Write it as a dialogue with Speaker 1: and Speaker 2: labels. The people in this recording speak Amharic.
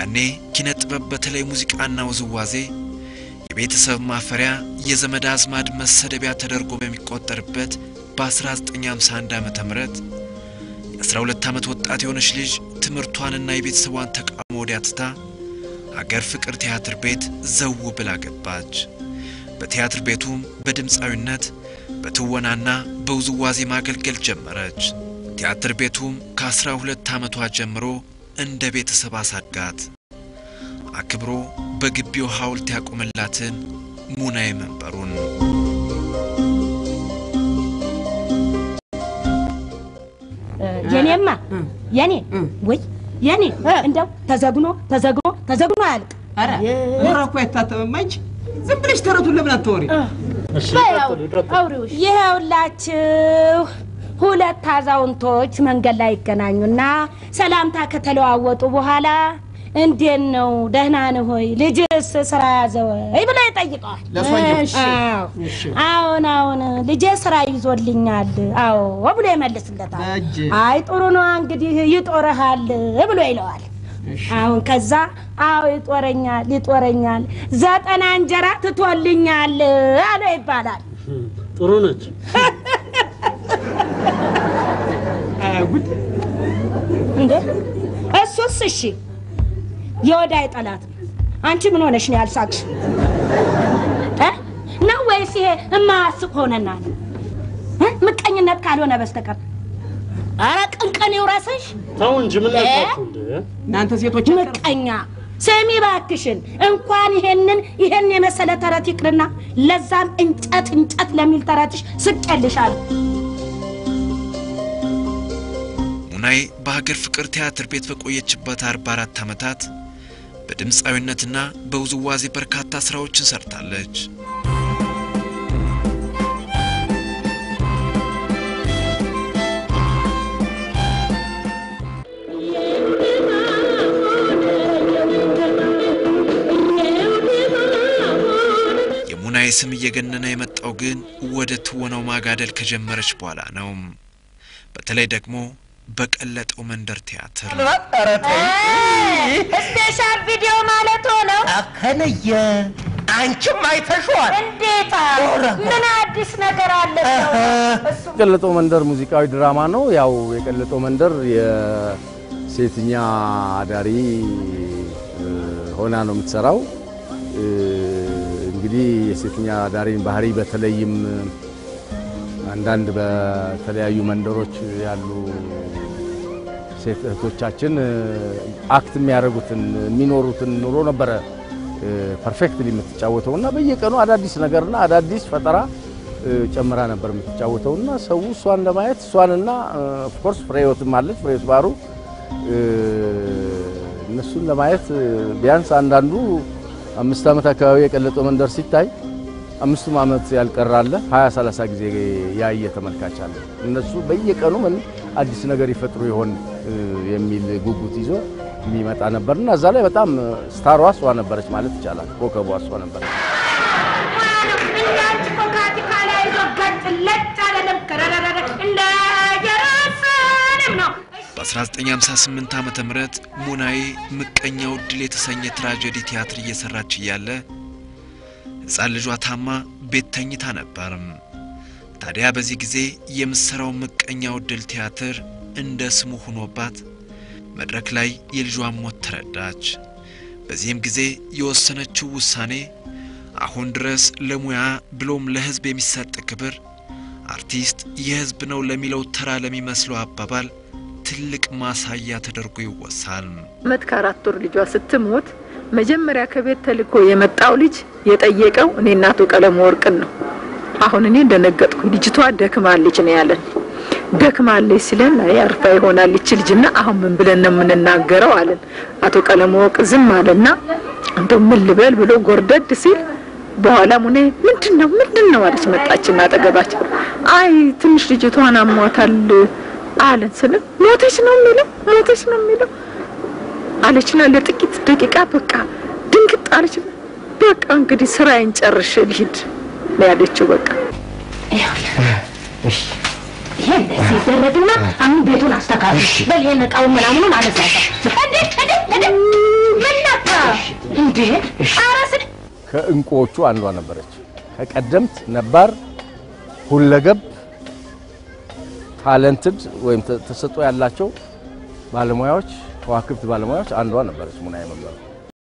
Speaker 1: ያኔ ኪነ ጥበብ በተለይ ሙዚቃና ውዝዋዜ የቤተሰብ ማፈሪያ የዘመድ አዝማድ መሰደቢያ ተደርጎ በሚቆጠርበት በ1951 ዓ ም የ12 ዓመት ወጣት የሆነች ልጅ ትምህርቷንና የቤተሰቧን ተቃውሞ ወዲያ ትታ ሀገር ፍቅር ቲያትር ቤት ዘው ብላ ገባች። በቲያትር ቤቱም በድምፃዊነት በትወናና በውዝዋዜ ማገልገል ጀመረች። ቲያትር ቤቱም ከአስራ ሁለት ዓመቷ ጀምሮ እንደ ቤተሰብ አሳድጋት አክብሮ በግቢው ሐውልት ያቆመላትን ሙናዬ መንበሩን
Speaker 2: የኔማ የኔ ወይ የኔ እንደው ተዘግኖ ተዘግኖ ተዘግኖ አያልቅ።
Speaker 3: ኧረ ኧረ እኮ አይታተምም። አንቺ ዝም ብለሽ ተረቱን ለምን አታወሪ?
Speaker 2: ይኸውላችሁ ሁለት አዛውንቶች መንገድ ላይ ይገናኙና ሰላምታ ከተለዋወጡ በኋላ እንዴት ነው ደህና ነህ ሆይ ልጅስ ስራ ያዘ ወይ ብለው ይጠይቀዋል።
Speaker 3: ለሰውየው?
Speaker 2: እሺ። አዎን አዎን ልጄ ስራ ይዞልኛል አዎ ብሎ ይመልስለታል።
Speaker 3: በእጅ
Speaker 2: አይ ጥሩ ነው እንግዲህ ይጦረሃል ብሎ ይለዋል። አሁን ከዛ አዎ ይጦረኛል ይጦረኛል ዘጠና እንጀራ ትቶልኛል አለ ይባላል።
Speaker 4: ጥሩ ነች።
Speaker 3: ጉድ
Speaker 2: እንዴ እሱስ እሺ የወዳይ ጠላት ነው። አንቺ ምን ሆነሽ ነው ያልሳቅሽ እ? ነው ወይስ ይሄ እማያስቅ ሆነና ነው እ? ምቀኝነት ካልሆነ በስተቀር አረ ቅንቅን ይውረስሽ
Speaker 4: ተው እንጂ ምን
Speaker 2: እ?
Speaker 4: ነካችሁ እንዴ?
Speaker 3: እናንተ ሴቶች
Speaker 2: ምቀኛ ስሚ ባክሽን እንኳን ይሄንን ይሄን የመሰለ ተረት ይቅርና ለዛም እንጨት እንጨት ለሚል ተረትሽ ስቄልሻለሁ።
Speaker 1: ሙናዬ በሀገር ፍቅር ቲያትር ቤት በቆየችበት 44 ዓመታት በድምፃዊነትና በውዝዋዜ በርካታ ሥራዎችን ሰርታለች። የሙናዬ ስም እየገነነ የመጣው ግን ወደ ትወናው ማጋደል ከጀመረች በኋላ ነው። በተለይ ደግሞ በቀለጠው መንደር ቲያትር
Speaker 2: ስፔሻል ቪዲዮ ማለት ሆነው
Speaker 5: አከነየ አንቺም አይተሽዋል።
Speaker 2: እንዴታ ምን አዲስ ነገር አለ? እሱ
Speaker 6: የቀለጠው መንደር ሙዚቃዊ ድራማ ነው። ያው የቀለጠው መንደር የሴትኛ አዳሪ እ፣ ሆና ነው የምትሰራው። እ፣ እንግዲህ የሴትኛ አዳሪን ባህሪ በተለይም አንዳንድ በተለያዩ መንደሮች ያሉ ሴት እህቶቻችን እ፣ አክት የሚያደርጉትን የሚኖሩትን ኑሮ ነበረ ፐርፌክትሊ የምትጫወተው እና በየቀኑ አዳዲስ ነገርና አዳዲስ ፈጠራ እ፣ ጨምራ ነበር የምትጫወተው እና ሰው እሷን ለማየት እሷንና ኦፍኮርስ ፍሬህይወትም አለች ፍሬህይወት ባህሩ እ፣ እነሱን ለማየት እ፣ ቢያንስ አንዳንዱ አምስት ዓመት አካባቢ የቀለጠው መንደር ሲታይ አምስቱም ዓመት ያልቀራለ 20 30 ጊዜ ያየ ተመልካች አለ። እነሱ በየቀኑ ምን አዲስ ነገር ይፈጥሩ ይሆን እ፣ የሚል ጉጉት ይዞ የሚመጣ ነበርና እዛ ላይ በጣም ስታሯ እሷ ነበረች ማለት ይቻላል። ኮከቧ እሷ ነበረች።
Speaker 2: እንዳንቺ ኮካቲካ ላይ ይዞ ገጭ ለጭ አለለም ከረረረ እንደ ጀራስንም ነው
Speaker 1: በ1958 ዓመተ ምህረት ሙናዬ ምቀኛው ድል የተሰኘ ትራጀዲ ቲያትር እየሰራች እያለ ሕፃን ልጇ ታማ ቤት ተኝታ ነበርም። ታዲያ በዚህ ጊዜ የምትሰራው ምቀኛው ድል ቲያትር እንደ ስሙ ሆኖባት መድረክ ላይ የልጇን ሞት ተረዳች። በዚህም ጊዜ የወሰነችው ውሳኔ አሁን ድረስ ለሙያ ብሎም ለሕዝብ የሚሰጥ ክብር አርቲስት የሕዝብ ነው ለሚለው ተራ ለሚመስለው አባባል ትልቅ ማሳያ ተደርጎ ይወሳል።
Speaker 7: ዓመት ከአራት ወር ልጇ ስትሞት መጀመሪያ ከቤት ተልኮ የመጣው ልጅ የጠየቀው እኔ እናቱ ቀለሙ ወርቅን ነው። አሁን እኔ እንደነገጥኩ ልጅቷ ደክማለች ነው ያለን። ደክማለች ሲለን አይ አርፋ ይሆናል ይች ልጅና አሁን ምን ብለን ነው የምንናገረው አለን። አቶ ቀለሙ ወርቅ ዝም አለና እንደው ምን ልበል ብሎ ጎርደድ ሲል በኋላ ሙኔ ምንድን ነው ምንድን ነው አለች። መጣችና አጠገባችን አይ ትንሽ ልጅቷን አሟታል አለን ስለ ሞተች ነው የሚለው ሞተች ነው የሚለው አለችና ለጥቂት ደቂቃ በቃ ድንግጥ አለች። በቃ እንግዲህ ስራዬን ጨርሼ ልሂድ ነው ያለችው። በቃ
Speaker 2: ይሄ እንደዚህ ይደረግና አሁን ቤቱን አስተካክል በል ይሄን እቃውን ምናምኑን አነሳሳ እንዴ እንዴ እንዴ ምን
Speaker 6: ከእንቁዎቹ አንዷ ነበረች። ከቀደምት ነባር ሁለገብ ታለንትድ ወይም ተሰጥኦ ያላቸው ባለሙያዎች ከዋክብት ባለሙያዎች አንዷ ነበረች ሙናዬ መምህር።